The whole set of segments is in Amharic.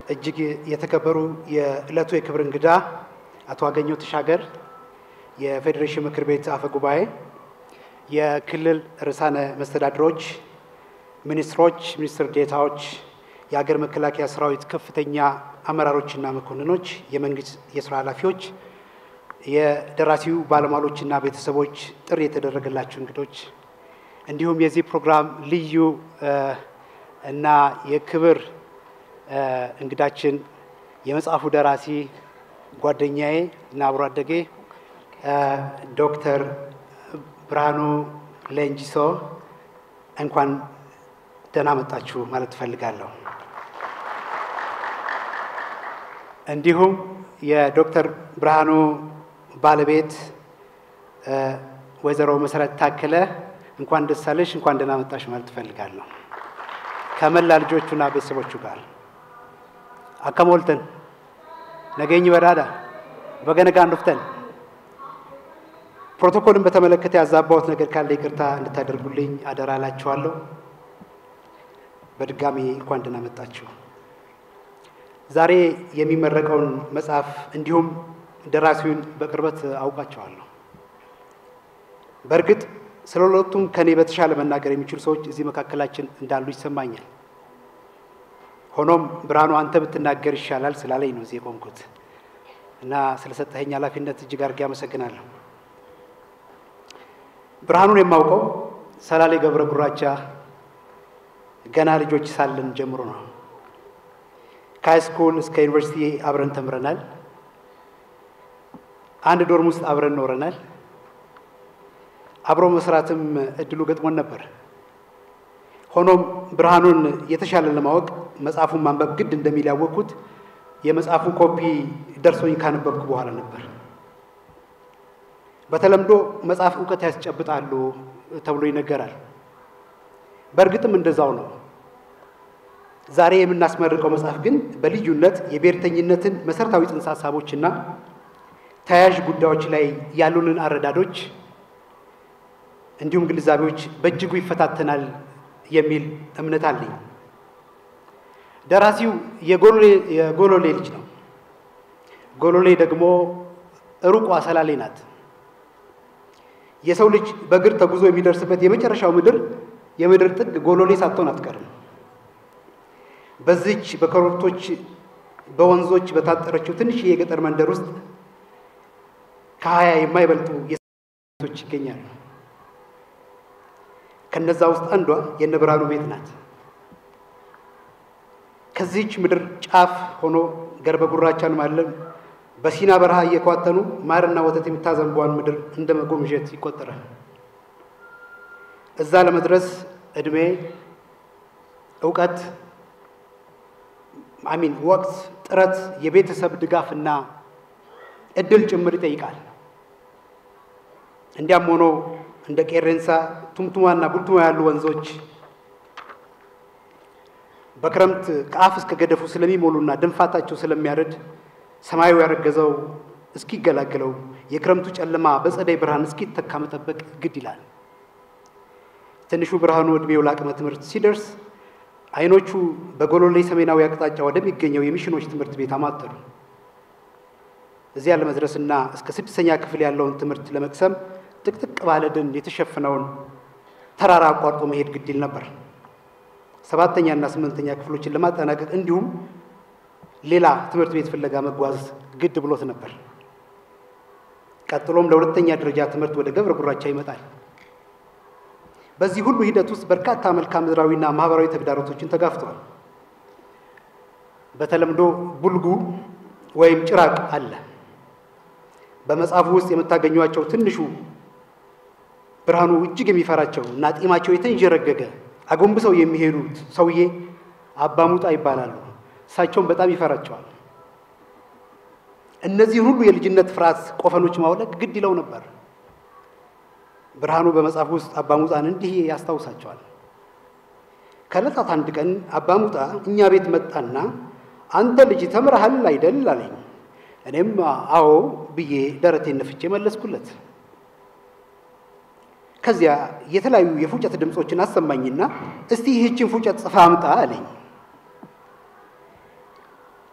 እጅግ የተከበሩ የዕለቱ የክብር እንግዳ አቶ አገኘሁ ተሻገር፣ የፌዴሬሽን ምክር ቤት አፈ ጉባኤ፣ የክልል ርዕሳነ መስተዳድሮች፣ ሚኒስትሮች፣ ሚኒስትር ዴታዎች፣ የሀገር መከላከያ ሰራዊት ከፍተኛ አመራሮችና መኮንኖች፣ የመንግስት የስራ ኃላፊዎች፣ የደራሲው ባለሟሎችና ቤተሰቦች፣ ጥሪ የተደረገላቸው እንግዶች እንዲሁም የዚህ ፕሮግራም ልዩ እና የክብር እንግዳችን የመጽሐፉ ደራሲ ጓደኛዬ እና አብሮ አደጌ ዶክተር ብርሃኑ ሌንጂሶ እንኳን ደህና መጣችሁ ማለት እፈልጋለሁ። እንዲሁም የዶክተር ብርሃኑ ባለቤት ወይዘሮ መሰረት ታከለ እንኳን ደስ አለሽ፣ እንኳን ደህና መጣሽ ማለት እፈልጋለሁ ከመላ ልጆቹና ቤተሰቦቹ ጋር አከሞልተን ነገኝ በዳዳ በገነጋ እንዱፍተን ፕሮቶኮልን በተመለከተ ያዛባሁት ነገር ካለ ይቅርታ እንድታደርጉልኝ አደራ እላችኋለሁ። በድጋሚ እንኳን ደህና መጣችሁ። ዛሬ የሚመረቀውን መጽሐፍ እንዲሁም ደራሲውን በቅርበት አውቃቸዋለሁ። በእርግጥ ስለ ሁለቱም ከኔ በተሻለ መናገር የሚችሉ ሰዎች እዚህ መካከላችን እንዳሉ ይሰማኛል። ሆኖም ብርሃኑ አንተ ብትናገር ይሻላል ስላለኝ ነው እዚህ የቆምኩት እና ስለሰጠኸኝ ኃላፊነት እጅግ አድርጌ አመሰግናለሁ። ብርሃኑን የማውቀው ሰላሌ ገብረ ጉራቻ ገና ልጆች ሳለን ጀምሮ ነው። ከሃይስኩል እስከ ዩኒቨርሲቲ አብረን ተምረናል። አንድ ዶርም ውስጥ አብረን ኖረናል። አብሮ መስራትም እድሉ ገጥሞን ነበር። ሆኖም ብርሃኑን የተሻለ ለማወቅ መጽሐፉን ማንበብ ግድ እንደሚል ያወቅኩት የመጽሐፉ ኮፒ ደርሶኝ ካነበብኩ በኋላ ነበር። በተለምዶ መጽሐፍ እውቀት ያስጨብጣሉ ተብሎ ይነገራል። በእርግጥም እንደዛው ነው። ዛሬ የምናስመርቀው መጽሐፍ ግን በልዩነት የብሔርተኝነትን መሰረታዊ ጽንሰ ሀሳቦችና ተያያዥ ጉዳዮች ላይ ያሉንን አረዳዶች እንዲሁም ግንዛቤዎች በእጅጉ ይፈታተናል የሚል እምነት አለኝ። ደራሲው የጎሎሌ ልጅ ነው። ጎሎሌ ደግሞ ሩቋ ሰላሌ ናት። የሰው ልጅ በእግር ተጉዞ የሚደርስበት የመጨረሻው ምድር የምድር ጥግ ጎሎሌ ሳትሆን አትቀርም። በዚች በኮረብቶች በወንዞች በታጠረችው ትንሽ የገጠር መንደር ውስጥ ከሀያ የማይበልጡ የሴቶች ይገኛሉ። ከነዛ ውስጥ አንዷ የነ ብርሃኑ ቤት ናት። ከዚህች ምድር ጫፍ ሆኖ ገርበ ጉራቻን ማለም በሲና በረሃ እየኳተኑ ማርና ወተት የምታዘንቧን ምድር እንደ መጎምዠት ይቆጠራል። እዛ ለመድረስ እድሜ፣ እውቀት፣ አሚን ወቅት፣ ጥረት፣ የቤተሰብ ድጋፍና እድል ጭምር ይጠይቃል። እንዲያም ሆኖ እንደ ቄሬንሳ ቱምቱማና ቡልቱማ ያሉ ወንዞች በክረምት ከአፍ እስከ ገደፉ ስለሚሞሉና ድንፋታቸው ስለሚያረድ ሰማዩ ያረገዘው እስኪገላገለው የክረምቱ ጨለማ በጸደይ ብርሃን እስኪተካ መጠበቅ ግድ ይላል። ትንሹ ብርሃኑ ዕድሜው ለአቅመ ትምህርት ሲደርስ አይኖቹ በጎሎሌ ሰሜናዊ አቅጣጫ ወደሚገኘው የሚሽኖች ትምህርት ቤት አማተሩ። እዚያ ለመድረስና እስከ ስድስተኛ ክፍል ያለውን ትምህርት ለመቅሰም ጥቅጥቅ ባለ ደን የተሸፈነውን ተራራ አቋርጦ መሄድ ግድ ይል ነበር። ሰባተኛና ስምንተኛ ክፍሎችን ለማጠናቀቅ እንዲሁም ሌላ ትምህርት ቤት ፍለጋ መጓዝ ግድ ብሎት ነበር። ቀጥሎም ለሁለተኛ ደረጃ ትምህርት ወደ ገብረ ጉራቻ ይመጣል። በዚህ ሁሉ ሂደት ውስጥ በርካታ መልክዓ ምድራዊና ማህበራዊ ተግዳሮቶችን ተጋፍተዋል። በተለምዶ ቡልጉ ወይም ጭራቅ አለ። በመጽሐፉ ውስጥ የምታገኟቸው ትንሹ ብርሃኑ እጅግ የሚፈራቸው እና ጢማቸው የተንዠረገገ አጎንብሰው የሚሄዱት ሰውዬ አባሙጣ ይባላሉ። እሳቸውን በጣም ይፈራቸዋል። እነዚህን ሁሉ የልጅነት ፍርሃት ቆፈኖች ማውለቅ ግድ ይለው ነበር። ብርሃኑ በመጽሐፍ ውስጥ አባሙጣን እንዲህ ያስታውሳቸዋል። ከዕለታት አንድ ቀን አባሙጣ እኛ ቤት መጣና አንተ ልጅ ተምረሃል አይደል አለኝ። እኔም አዎ ብዬ ደረቴን ነፍቼ መለስኩለት። ከዚያ የተለያዩ የፉጨት ድምፆችን አሰማኝና እስቲ ይህችን ፉጨት ጽፋ አምጣ አለኝ።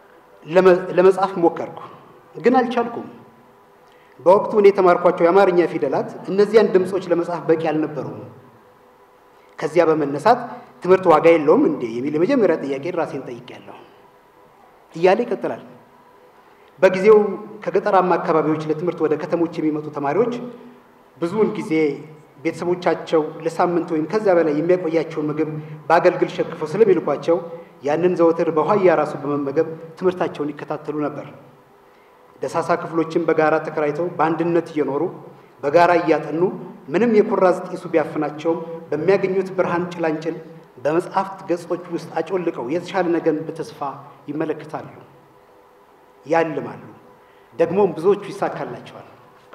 ለመጻፍ ሞከርኩ፣ ግን አልቻልኩም። በወቅቱ እኔ የተማርኳቸው የአማርኛ ፊደላት እነዚያን ድምፆች ለመጻፍ በቂ አልነበሩም። ከዚያ በመነሳት ትምህርት ዋጋ የለውም እንዴ የሚል የመጀመሪያ ጥያቄ ራሴን ጠይቄያለሁ እያለ ይቀጥላል። በጊዜው ከገጠራማ አካባቢዎች ለትምህርት ወደ ከተሞች የሚመጡ ተማሪዎች ብዙውን ጊዜ ቤተሰቦቻቸው ለሳምንት ወይም ከዚያ በላይ የሚያቆያቸውን ምግብ በአገልግል ሸክፈው ስለሚልኳቸው ያንን ዘወትር በኋያ ራሱ በመመገብ ትምህርታቸውን ይከታተሉ ነበር። ደሳሳ ክፍሎችን በጋራ ተከራይተው በአንድነት እየኖሩ በጋራ እያጠኑ ምንም የኩራዝ ጢሱ ቢያፍናቸውም በሚያገኙት ብርሃን ጭላንጭል በመጽሐፍት ገጾች ውስጥ አጮልቀው የተሻለ ነገርን በተስፋ ይመለከታሉ፣ ያልማሉ። ደግሞም ብዙዎቹ ይሳካላቸዋል።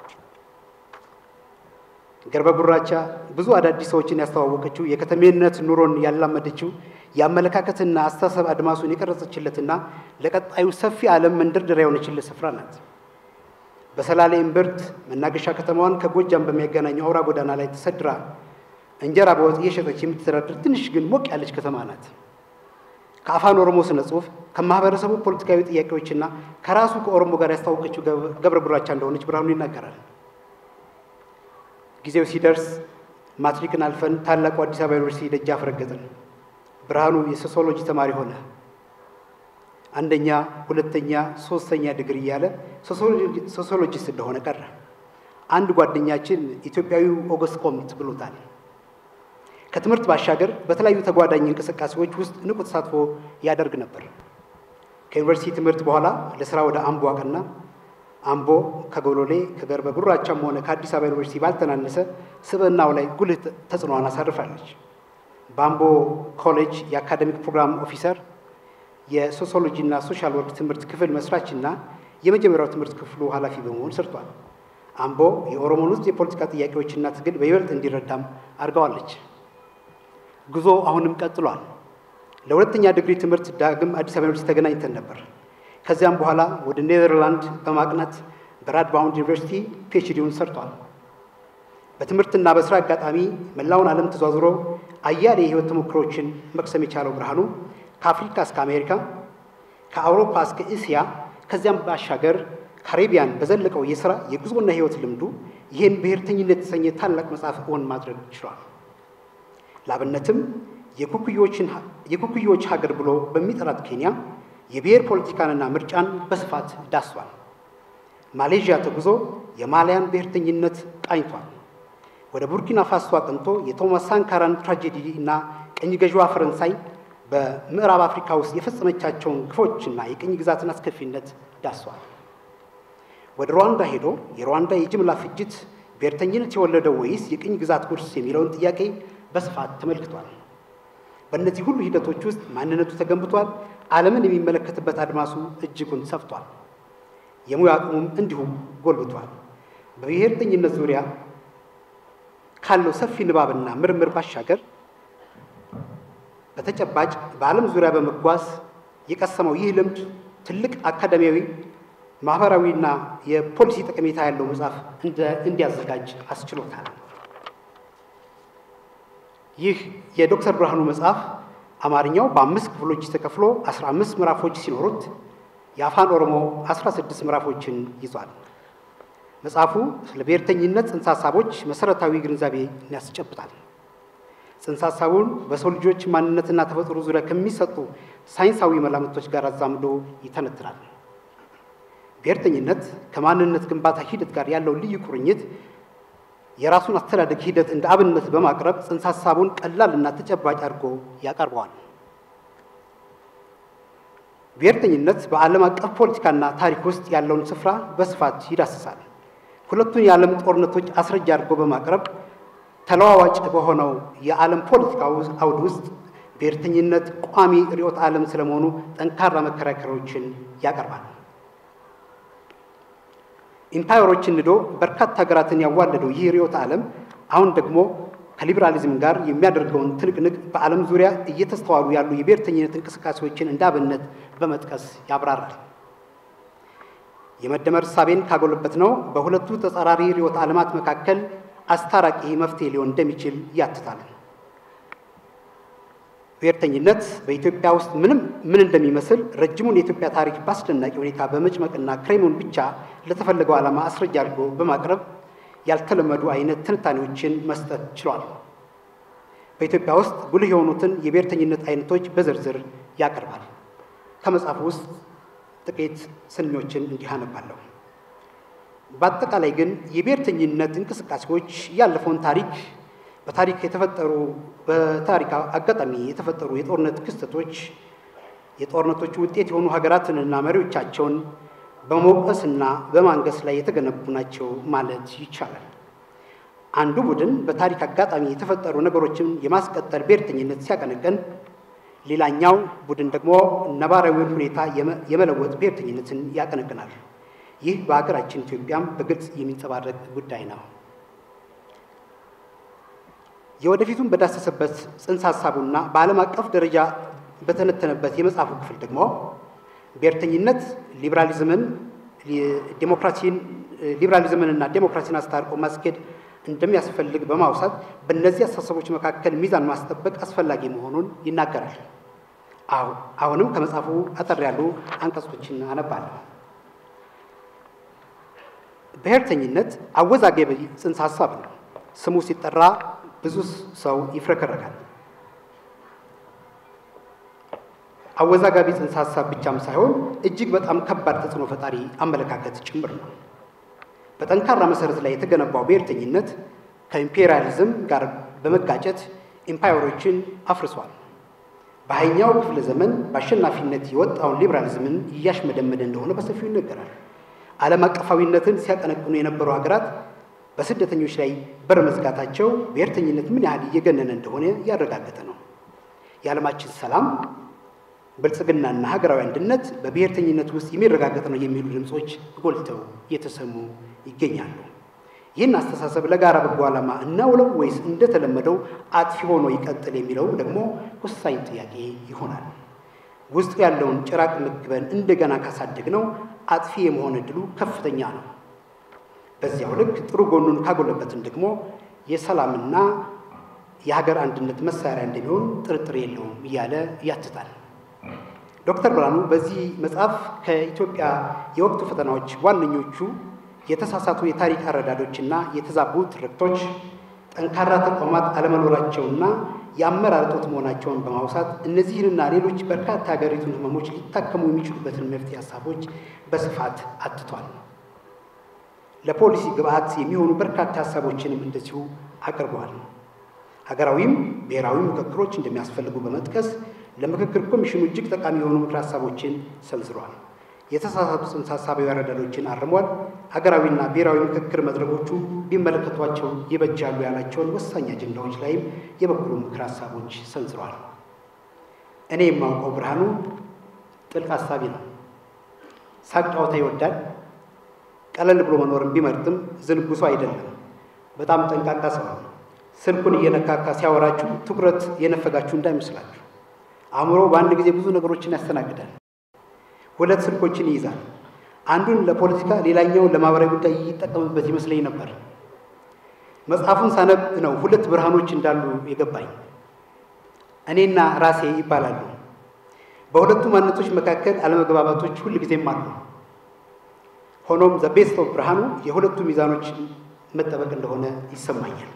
ገርበ ጉራቻ ብዙ አዳዲስ ሰዎችን ያስተዋወቀችው የከተሜነት ኑሮን ያላመደችው የአመለካከትና አስተሳሰብ አድማሱን የቀረጸችለትና ለቀጣዩ ሰፊ ዓለም መንደርደሪያ የሆነችለት ስፍራ ናት። በሰላሌ እምብርት መናገሻ ከተማዋን ከጎጃም በሚያገናኘው አውራ ጎዳና ላይ ተሰድራ እንጀራ በወጥ እየሸጠች የምትተዳደር ትንሽ ግን ሞቅ ያለች ከተማ ናት። ከአፋን ኦሮሞ ስነ ጽሑፍ ከማህበረሰቡ ፖለቲካዊ ጥያቄዎችና ከራሱ ከኦሮሞ ጋር ያስተዋወቀችው ገብረ ጉራቻ እንደሆነች ብርሃኑ ይናገራል። ጊዜው ሲደርስ ማትሪክን አልፈን ታላቁ አዲስ አበባ ዩኒቨርሲቲ ደጃፍ ረገጥን። ብርሃኑ የሶሲዮሎጂ ተማሪ ሆነ። አንደኛ፣ ሁለተኛ፣ ሶስተኛ ዲግሪ እያለ ሶሲዮሎጂስት እንደሆነ ቀረ። አንድ ጓደኛችን ኢትዮጵያዊው ኦገስት ኮምት ብሎታል። ከትምህርት ባሻገር በተለያዩ ተጓዳኝ እንቅስቃሴዎች ውስጥ ንቁ ተሳትፎ ያደርግ ነበር። ከዩኒቨርሲቲ ትምህርት በኋላ ለስራ ወደ አምቦ አቀና። አምቦ ከጎሎሌ ከገርበ ጉራቻም ሆነ ከአዲስ አበባ ዩኒቨርሲቲ ባልተናነሰ ስብዕናው ላይ ጉልህ ተጽዕኖዋን አሳርፋለች። በአምቦ ኮሌጅ የአካደሚክ ፕሮግራም ኦፊሰር፣ የሶሲዮሎጂና ሶሻል ወርክ ትምህርት ክፍል መስራችና የመጀመሪያው ትምህርት ክፍሉ ኃላፊ በመሆን ሰርቷል። አምቦ የኦሮሞን ውስጥ የፖለቲካ ጥያቄዎችና ትግል በይበልጥ እንዲረዳም አድርገዋለች። ጉዞ አሁንም ቀጥሏል። ለሁለተኛ ዲግሪ ትምህርት ዳግም አዲስ አበባ ዩኒቨርሲቲ ተገናኝተን ነበር። ከዚያም በኋላ ወደ ኔዘርላንድ በማቅናት በራድባውንድ ዩኒቨርሲቲ ፒኤችዲውን ሰርቷል። በትምህርትና በስራ አጋጣሚ መላውን ዓለም ተዟዙሮ አያሌ የህይወት ተሞክሮችን መቅሰም የቻለው ብርሃኑ ከአፍሪካ እስከ አሜሪካ፣ ከአውሮፓ እስከ እስያ ከዚያም ባሻገር ካሪቢያን በዘለቀው የስራ የጉዞና ህይወት ልምዱ ይህን ብሔርተኝነት የተሰኘ ታላቅ መጽሐፍ እውን ማድረግ ችሏል። ላብነትም የኩኩዮች ሀገር ብሎ በሚጠራት ኬንያ የብሔር ፖለቲካንና ምርጫን በስፋት ዳስሷል። ማሌዥያ ተጉዞ የማሊያን ብሔርተኝነት ቃኝቷል። ወደ ቡርኪና ፋሶ አቅንቶ የቶማስ ሳንካራን ትራጀዲ እና ቅኝ ገዥዋ ፈረንሳይ በምዕራብ አፍሪካ ውስጥ የፈጸመቻቸውን ግፎችና የቅኝ ግዛትን አስከፊነት ዳስሷል። ወደ ሩዋንዳ ሄዶ የሩዋንዳ የጅምላ ፍጅት ብሔርተኝነት የወለደው ወይስ የቅኝ ግዛት ውርስ የሚለውን ጥያቄ በስፋት ተመልክቷል። በእነዚህ ሁሉ ሂደቶች ውስጥ ማንነቱ ተገንብቷል። ዓለምን የሚመለከትበት አድማሱ እጅጉን ሰፍቷል። የሙያ አቅሙም እንዲሁም ጎልብቷል። በብሔርተኝነት ዙሪያ ካለው ሰፊ ንባብና ምርምር ባሻገር በተጨባጭ በዓለም ዙሪያ በመጓዝ የቀሰመው ይህ ልምድ ትልቅ አካዳሚያዊ፣ ማህበራዊና የፖሊሲ ጠቀሜታ ያለው መጽሐፍ እንዲያዘጋጅ አስችሎታል። ይህ የዶክተር ብርሃኑ መጽሐፍ አማርኛው በአምስት ክፍሎች ተከፍሎ 15 ምዕራፎች ሲኖሩት የአፋን ኦሮሞ 16 ምዕራፎችን ይዟል። መጽሐፉ ስለ ብሔርተኝነት ጽንሰ ሀሳቦች መሰረታዊ ግንዛቤ ያስጨብጣል። ጽንሰ ሀሳቡን በሰው ልጆች ማንነትና ተፈጥሮ ዙሪያ ከሚሰጡ ሳይንሳዊ መላምቶች ጋር አዛምዶ ይተነትናል። ብሔርተኝነት ከማንነት ግንባታ ሂደት ጋር ያለው ልዩ ቁርኝት የራሱን አስተዳደግ ሂደት እንደ አብነት በማቅረብ ጽንሰ ሀሳቡን ቀላልና ተጨባጭ አድርጎ ያቀርበዋል። ብሔርተኝነት በዓለም አቀፍ ፖለቲካና ታሪክ ውስጥ ያለውን ስፍራ በስፋት ይዳስሳል። ሁለቱን የዓለም ጦርነቶች አስረጃ አድርጎ በማቅረብ ተለዋዋጭ በሆነው የዓለም ፖለቲካ አውድ ውስጥ ብሔርተኝነት ቋሚ ርዕዮተ ዓለም ስለመሆኑ ጠንካራ መከራከሪያዎችን ያቀርባል። ኢምፓየሮችን ንዶ በርካታ ሀገራትን ያዋለደው ይህ ርዕዮተ ዓለም አሁን ደግሞ ከሊበራሊዝም ጋር የሚያደርገውን ትንቅንቅ በዓለም ዙሪያ እየተስተዋሉ ያሉ የብሔርተኝነት እንቅስቃሴዎችን እንደ አብነት በመጥቀስ ያብራራል። የመደመር እሳቤን ካጎለበት ነው በሁለቱ ተጻራሪ ርዕዮተ ዓለማት መካከል አስታራቂ መፍትሄ ሊሆን እንደሚችል ያትታል። ብሔርተኝነት በኢትዮጵያ ውስጥ ምንም ምን እንደሚመስል ረጅሙን የኢትዮጵያ ታሪክ በአስደናቂ ሁኔታ በመጭመቅና ክሬሙን ብቻ ለተፈለገው ዓላማ አስረጃ አድርጎ በማቅረብ ያልተለመዱ አይነት ትንታኔዎችን መስጠት ችሏል። በኢትዮጵያ ውስጥ ጉልህ የሆኑትን የብሔርተኝነት አይነቶች በዝርዝር ያቀርባል። ከመጽሐፉ ውስጥ ጥቂት ስንኞችን እንዲህ አነባለሁ። በአጠቃላይ ግን የብሔርተኝነት እንቅስቃሴዎች ያለፈውን ታሪክ በታሪክ የተፈጠሩ በታሪክ አጋጣሚ የተፈጠሩ የጦርነት ክስተቶች የጦርነቶቹ ውጤት የሆኑ ሀገራትንና መሪዎቻቸውን በመውቀስና በማንገስ ላይ የተገነቡ ናቸው ማለት ይቻላል። አንዱ ቡድን በታሪክ አጋጣሚ የተፈጠሩ ነገሮችን የማስቀጠል ብሔርተኝነት ሲያቀነቅን፣ ሌላኛው ቡድን ደግሞ ነባራዊውን ሁኔታ የመለወጥ ብሔርተኝነትን ያቀነቅናል። ይህ በሀገራችን ኢትዮጵያም በግልጽ የሚንጸባረቅ ጉዳይ ነው። የወደፊቱን በዳሰሰበት ጽንሰ ሀሳቡና በዓለም አቀፍ ደረጃ በተነተነበት የመጽሐፉ ክፍል ደግሞ ብሔርተኝነት ሊበራሊዝምን ዲሞክራሲን ሊበራሊዝምንና ዴሞክራሲን አስታርቆ ማስኬድ እንደሚያስፈልግ በማውሳት በእነዚህ አስተሳሰቦች መካከል ሚዛን ማስጠበቅ አስፈላጊ መሆኑን ይናገራል። አሁንም ከመጽሐፉ አጠር ያሉ አንቀጾችን አነባለሁ። ብሔርተኝነት አወዛጋቢ ጽንሰ ሀሳብ ነው። ስሙ ሲጠራ ብዙ ሰው ይፍረከረካል። አወዛጋቢ ጽንሰ ሀሳብ ብቻም ሳይሆን እጅግ በጣም ከባድ ተጽዕኖ ፈጣሪ አመለካከት ጭምር ነው። በጠንካራ መሰረት ላይ የተገነባው ብሔርተኝነት ከኢምፔሪያሊዝም ጋር በመጋጨት ኢምፓየሮችን አፍርሷል። በሃያኛው ክፍለ ዘመን በአሸናፊነት የወጣውን ሊበራሊዝምን እያሽመደመደ እንደሆነ በሰፊው ይነገራል። ዓለም አቀፋዊነትን ሲያቀነቅኑ የነበሩ ሀገራት በስደተኞች ላይ በር መዝጋታቸው ብሔርተኝነት ምን ያህል እየገነነ እንደሆነ ያረጋገጠ ነው። የዓለማችን ሰላም ብልጽግናና ሀገራዊ አንድነት በብሔርተኝነት ውስጥ የሚረጋገጥ ነው የሚሉ ድምፆች ጎልተው እየተሰሙ ይገኛሉ። ይህን አስተሳሰብ ለጋራ በጎ ዓላማ እናውለው ወይስ እንደተለመደው አጥፊ ሆኖ ይቀጥል የሚለው ደግሞ ወሳኝ ጥያቄ ይሆናል። ውስጡ ያለውን ጭራቅ መግበን እንደገና ካሳደግ ነው አጥፊ የመሆን እድሉ ከፍተኛ ነው። በዚያው ልክ ጥሩ ጎኑን ካጎለበትን ደግሞ የሰላምና የሀገር አንድነት መሳሪያ እንደሚሆን ጥርጥር የለውም እያለ ያትታል። ዶክተር ብርሃኑ በዚህ መጽሐፍ ከኢትዮጵያ የወቅቱ ፈተናዎች ዋነኞቹ የተሳሳቱ የታሪክ አረዳዶችና የተዛቡ ትርክቶች፣ ጠንካራ ተቋማት አለመኖራቸውና የአመራር እጦት መሆናቸውን በማውሳት እነዚህንና ሌሎች በርካታ ሀገሪቱን ህመሞች ሊታከሙ የሚችሉበትን መፍትሄ ሀሳቦች በስፋት አትቷል። ለፖሊሲ ግብዓት የሚሆኑ በርካታ ሀሳቦችንም እንደዚሁ አቅርበዋል። ሀገራዊም ብሔራዊ ምክክሮች እንደሚያስፈልጉ በመጥቀስ ለምክክር ኮሚሽኑ እጅግ ጠቃሚ የሆኑ ምክር ሀሳቦችን ሰንዝሯል። የተሳሳቱ ጽንሰ ሀሳባዊ አረዳዶችን አርሟል። ሀገራዊና ብሔራዊ ምክክር መድረኮቹ ቢመለከቷቸው ይበጃሉ ያላቸውን ወሳኝ አጀንዳዎች ላይም የበኩሉ ምክር ሀሳቦች ሰንዝሯል። እኔ የማውቀው ብርሃኑ ጥልቅ ሀሳቢ ነው። ሳቅ ጨዋታ ይወዳል። ቀለል ብሎ መኖርን ቢመርጥም ዝንጉ ሰው አይደለም። በጣም ጠንቃቃ ሰው ነው። ስልኩን እየነካካ ሲያወራችሁ ትኩረት የነፈጋችሁ እንዳይመስላችሁ። አእምሮ በአንድ ጊዜ ብዙ ነገሮችን ያስተናግዳል። ሁለት ስልኮችን ይይዛል። አንዱን ለፖለቲካ፣ ሌላኛውን ለማህበራዊ ጉዳይ ይጠቀምበት ይመስለኝ ነበር። መጽሐፉን ሳነብ ነው ሁለት ብርሃኖች እንዳሉ የገባኝ። እኔና ራሴ ይባላሉ። በሁለቱ ማንነቶች መካከል አለመግባባቶች ሁል ጊዜም አሉ። ሆኖም ዘ ቤስት ኦፍ ብርሃኑ የሁለቱ ሚዛኖች መጠበቅ እንደሆነ ይሰማኛል።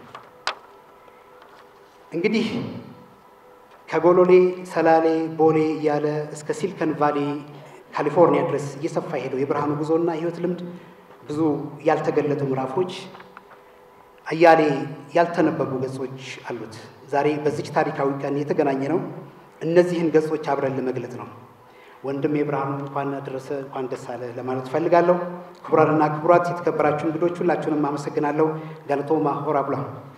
እንግዲህ ከጎሎሌ፣ ሰላሌ፣ ቦሌ እያለ እስከ ሲሊከን ቫሊ ካሊፎርኒያ ድረስ እየሰፋ ሄደው የብርሃኑ ጉዞና የህይወት ልምድ ብዙ ያልተገለጡ ምዕራፎች፣ አያሌ ያልተነበቡ ገጾች አሉት። ዛሬ በዚች ታሪካዊ ቀን የተገናኘ ነው እነዚህን ገጾች አብረን ለመግለጥ ነው። ወንድም የብርሃኑ እንኳን አደረሰ እንኳን ደስ አለ ለማለት እፈልጋለሁ። ክቡራንና ክቡራት የተከበራችሁ እንግዶች ሁላችሁንም አመሰግናለሁ። ጋለቶማ ሆራ ብሏል።